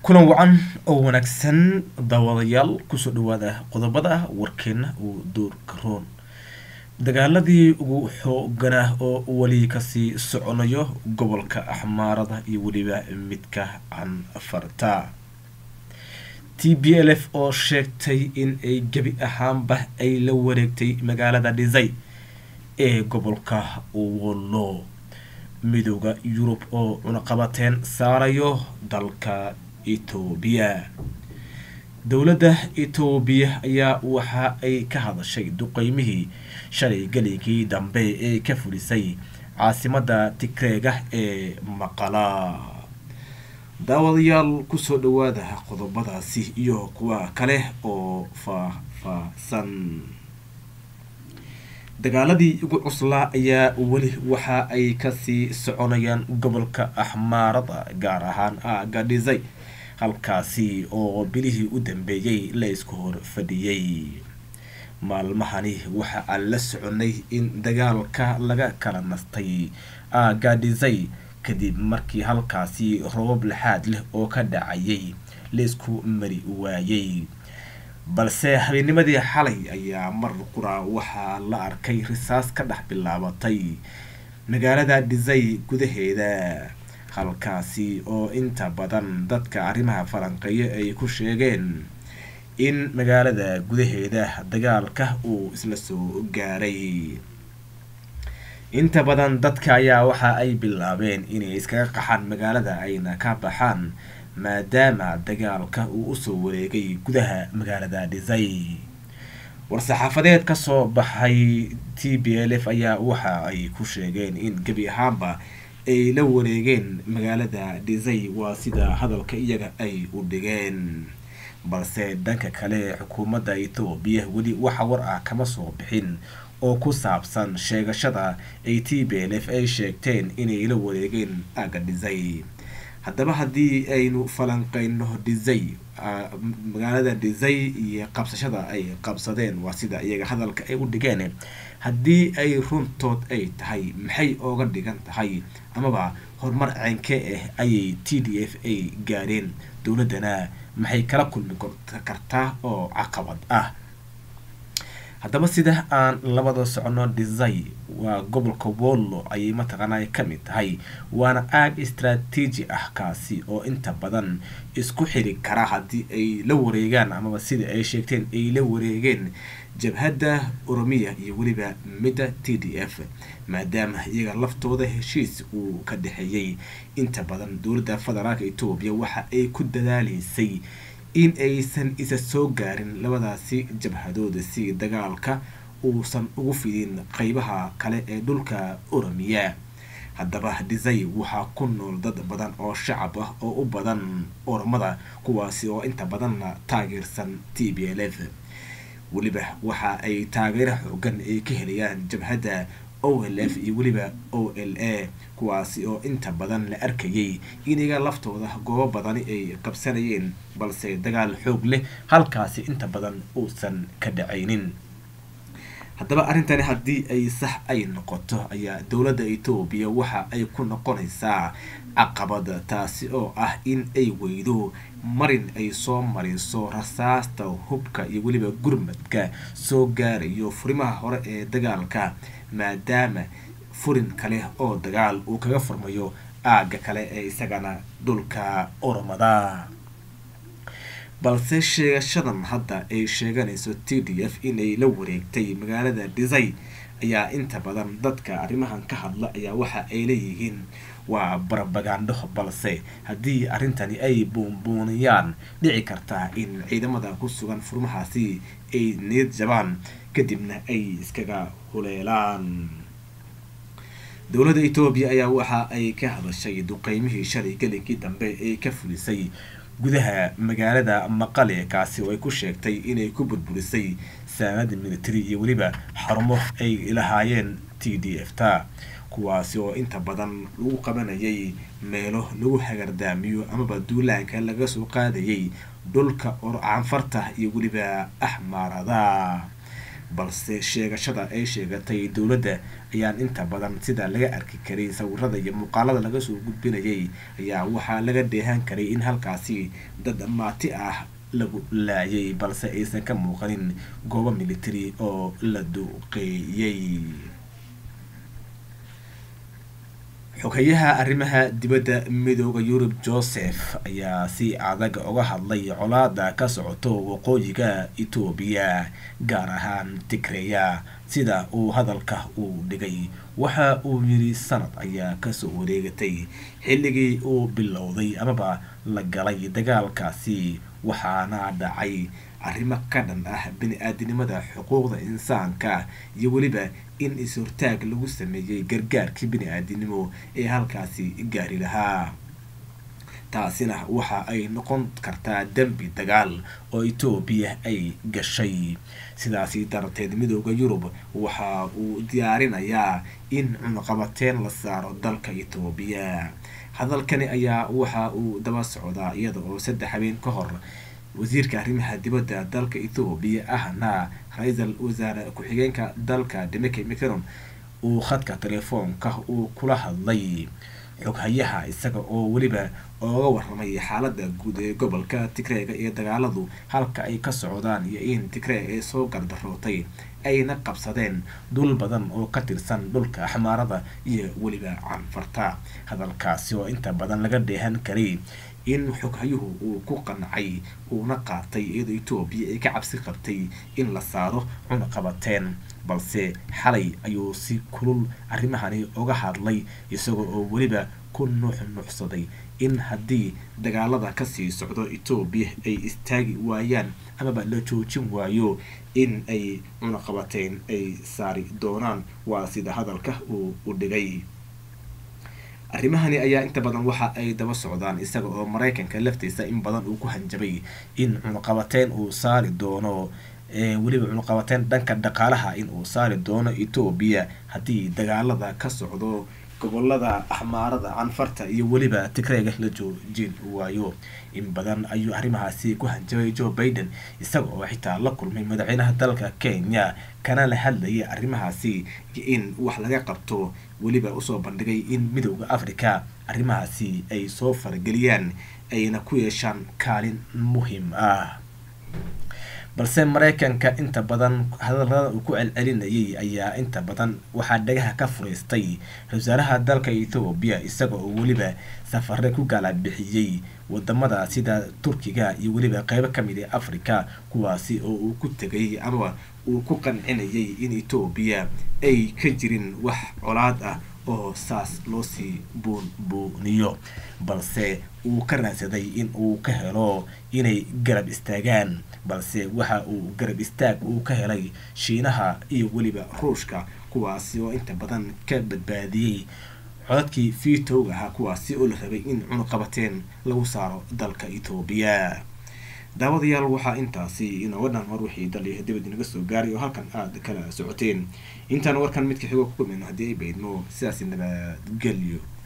kulan wacan oo wanaagsan daawadayaal kusoo dhawaada qodobada warkeena uu doorka roon dagaaladii ugu xooganah oo weli kasii soconayo gobolka axmaarada iyo weliba midka canfarta t b l f oo sheegtay in ay gebi ahaanba ay la wareegtay magaalada dhisay ee gobolka wollo midooda yurub oo cunaqabateen saarayo dalka etoobiya dowladda etoobiya ayaa waxa ay ka hadashay duqeymihii shalay gelinkii dambe ee ka fulisay caasimadda tigreega ee maqala daawadayaal kusoo dhawaada qodobadaasi iyo kuwa kale oo faah-faahsan dagaaladii ugu cuslaa ayaa weli waxa ay kasii soconayaan gobolka axmaarada gaar ahaan aaga dhisay halkaasi oo bilihii u dambeeyey la isku hor fadhiyey maalmahani waxa aan la soconay in dagaalka laga kala nastay aaga dhisay kadib markii halkaasi robab laxaad leh oo ka dhacayay laisku mari waayey balse habeenimadii xalay ayaa mar qura waxaa la arkay risaas ka dhex bilaabatay magaalada dhisay gudaheeda halkaasi oo inta badan dadka arrimaha falanqeeya ay ku sheegeen in magaalada gudaheeda dagaalka uu isla soo gaaray inta badan dadka ayaa waxa ay bilaabeen inay iskaga qaxaan magaalada ayna ka baxaan maadaama dagaalka uu usoo wareegay gudaha magaalada dhisay war-saxaafadeed kasoo baxay t b l f ayaa waxa ay ku sheegeen in gebi ahaanba ay la wareegeen magaalada dhisay waa sida hadalka iyaga ay u dhigeen balse dhanka kale xukuumadda etoobiya weli waxa war ah kama soo bixin oo ku saabsan sheegashada ay t b l f ay sheegteen inay la wareegeen aaga dhisay haddaba haddii aynu falanqeyno dhisay magaalada dhisay iyo qabsashada ay qabsadeen waa sida iyaga hadalka ay u dhigeen haddii ay runtood ay tahay maxay ooga dhigan tahay amaba horumar ceenke ah ayay t d f ay gaadheen dowladdana maxay kala kulmi kartaa oo caqabad ah haddaba sida aan labada socono dhisay waa gobolka wollo ayay mataqaanaa ka mid tahay waana aag istraatiiji ah kaasi oo inta badan isku xiri kara haddii ay la wareegaan amaba sida ay sheegteen ay la wareegeen jabhadda oromiya iyo weliba midda t d f maadaama iyaga laftooda heshiis uu ka dhexeeyey inta badan dowladda federaalka etoobiya waxa ay ku dadaaleysay in aysan isa soo gaarin labadaasi jabhadooda si dagaalka uusan ugu fidin qeybaha kale ee dhulka oromiya haddaba dhisay waxaa ku nool dad badan oo shacab ah oo u badan oromada kuwaasi oo inta badanna taageersan t b l f weliba waxa ay taageero xoogan ay ka helayaan jabhadda o l f iyo weliba o l a kuwaasi oo inta badan la arkayay iniga laftooda goobo badani ay qabsanayeen balse dagaal xoog leh halkaasi inta badan uusan ka dhacaynin haddaba arrintani haddii ay sax ay noqoto ayaa dowladda etoobiya waxa ay ku noqonaysaa caqabad taasi oo ah in ay weydo marin ay soo mariso rasaasta hubka iyo weliba gurmadka soo gaarayo furimaha hore ee dagaalka maadaama furin kale oo dagaal uu kaga furmayo aagga kale ee isagana dhulka oromada balse sheegashadan hadda ay sheeganayso t d f inay la wareegtay magaalada dhisay ayaa inta badan dadka arrimahan ka hadla ayaa waxa ay leeyihiin waa barabagandho balse haddii arrintani ay buunbuuniyaan dhici kartaa in ciidamada ku sugan furmahaasi ay niyad jabaan kadibna ay iskaga huleelaan dowladda etoobiya ayaa waxa ay ka hadashay duqeymihii shalay gelinkii dambe ee ka fulisay gudaha magaalada maqale kaasi oo ay ku sheegtay inay ku burburisay saanada military iyo weliba xarumo ay lahaayeen t d f ta kuwaasi oo inta badan lagu qabanayay meelo lagu hagardaamiyo amaba duulaanka laga soo qaadayay dhulka canfarta iyo weliba axmaarada balse sheegashada ay sheegatay dowladda ayaan inta badan sida laga arki karay sawirada iyo muuqaalada laga soo gudbinayay ayaa waxaa laga dheehan karay in halkaasi dad maati ah lagu laayay balse aysan ka muuqanin goobo military oo la duqeeyey xogeyaha arrimaha dibadda midooda yurub joseph ayaa si adag uga hadlay colaada ka socoto waqooyiga etoobiya gaar ahaan tigreya sida uu hadalka uu dhigay waxa uu yidhi sanad ayaa kasoo wareegatay xilligii uu bilowday amaba la galay dagaalkaasi waxaana dhacay arrimo ka dhan ah bini-aadinimada xuquuqda insaanka iyo weliba in is-hortaag lagu sameeyey gargaarkii bini-aadinimo ee halkaasi gaari lahaa taasina waxa ay noqon kartaa dembi dagaal oo etoobiya ay gashay sidaasi darteed midooda yurub waxa uu diyaarinayaa in cunaqabateen la saaro dalka etoobiya hadalkani ayaa waxa uu daba socdaa iyada oo saddex habeen ka hor wasiirka arrimaha dibadda dalka ethoobiya ahna ra-iisal wasaare ku-xigeenka dalka demeke micron uu khadka telefoonka uu kula hadlay xoghayaha isaga oo weliba ooga waramay xaalada guud ee gobolka tigreega iyo dagaaladu halka ay ka socdaan iyo in tigree ay soo gardarootay ayna qabsadeen dhul badan oo ka tirsan dhulka axmaarada iyo weliba canfarta hadalkaasi oo inta badan laga dheehan karay in xoghayuhu uu ku qancay uuna qaatay iyadoo etoobiya ay ka cabsi qabtay in la saaro cunaqabateen balse xalay ayuu si kulul arrimahani uga hadlay isagoo oo weliba ku nuux nuuxsaday in haddii dagaalada kasii socdo etoobiya ay istaagi waayaan amaba la joojin waayo in ay cunaqabateen ay saari doonaan waa sida hadalka uu u dhigay arrimahani ayaa inta badan waxa ay daba socdaan isaga oo maraykanka laftiisa in badan uu ku hanjabay in cunaqabateen uu saari doono weliba cunaqabateen dhanka dhaqaalaha in uu saari doono etoobiya haddii dagaalada ka socdo gobolada axmaarada canfarta iyo weliba tigreega la joojin waayo in badan ayuu arrimahaasi ku hanjabay joe baiden isaga oo xitaa la kulmay madaxweynaha dalka kenya kana la hadlayay arrimahaasi in wax laga qabto weliba usoo bandhigay in midowda africa arrimahaasi ay soo farageliyaan ayna ku yeeshaan kaalin muhiim ah balse maraykanka inta badan hadalada uu ku celcelinayay ayaa inta badan waxaa dhagaha ka furaystay ra-wasaaraha dalka ethoobiya isaga oo weliba safare ku gaalabixiyey wadamada sida turkiga iyo weliba qeybo kamid ee africa kuwaasi oo uu ku tegay amaba uu ku qancinayay in etoobiya ay ka jirin wax colaad ah oo saas loosii buunbuuniyo balse uu ka raadsaday in uu ka helo inay garab istaagaan balse waxa uu garab istaag uu ka helay shiinaha iyo weliba ruushka kuwaasi oo inta badan ka badbaadiyey codadkii vitowga ahaa kuwaasi oo la rabay in cunuqabateen lagu saaro dalka etoobiya daawadayaal waxaa intaasi inooga dhan mar wixii daliya dibad inaga soo gaaray oo halkan aada kala socoteen intaan warkan midka xigo ku kulmayno haddii ay baydmo sidaasi nabadgelyo